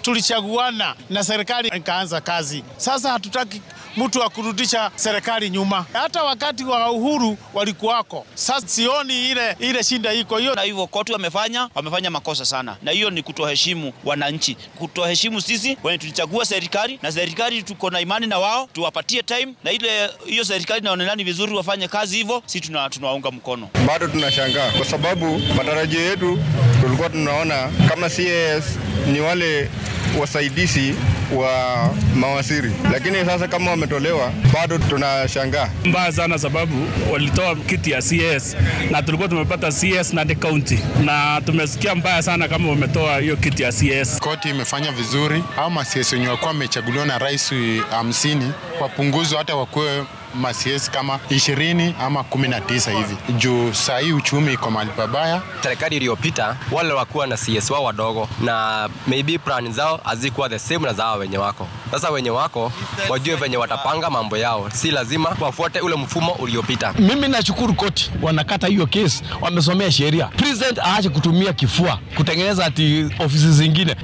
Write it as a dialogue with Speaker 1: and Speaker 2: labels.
Speaker 1: tulichaguana na serikali ikaanza kazi. Sasa hatutaki mtu wa kurudisha serikali nyuma. Hata wakati wa uhuru walikuwako. Sasa sioni ile ile shinda iko hiyo.
Speaker 2: Na hivyo koti wamefanya wamefanya makosa sana, na hiyo ni kutoheshimu wananchi, kutoheshimu sisi wenye tulichagua serikali, na serikali tuko na imani na wao, tuwapatie time, na ile hiyo serikali naonekana ni vizuri wafanye kazi hivyo, si tuna tunawaunga mkono.
Speaker 3: Bado tunashangaa kwa sababu matarajio yetu tulikuwa tunaona kama CAS ni wale wasaidizi wa mawaziri, lakini sasa kama wametolewa, bado tunashangaa
Speaker 4: mbaya sana, sababu walitoa kiti ya CS na tulikuwa tumepata CS na the county, na tumesikia mbaya sana kama wametoa hiyo kiti ya CS.
Speaker 5: Koti imefanya vizuri, au masiesi wenye wakuwa wamechaguliwa na rais hamsini wapunguzwe hata wakuwe masiesi kama ishirini ama kumi na tisa hivi, juu saa hii uchumi iko mahali pabaya.
Speaker 6: Serikali iliyopita wale wakuwa na CS wao wadogo, na maybe plan zao hazikuwa the same na zao wenye wako sasa. Wenye wako wajue venye watapanga mambo yao, si lazima wafuate ule mfumo uliopita.
Speaker 7: Mimi nashukuru koti wanakata hiyo kesi, wamesomea sheria. President aache kutumia kifua kutengeneza ati ofisi zingine.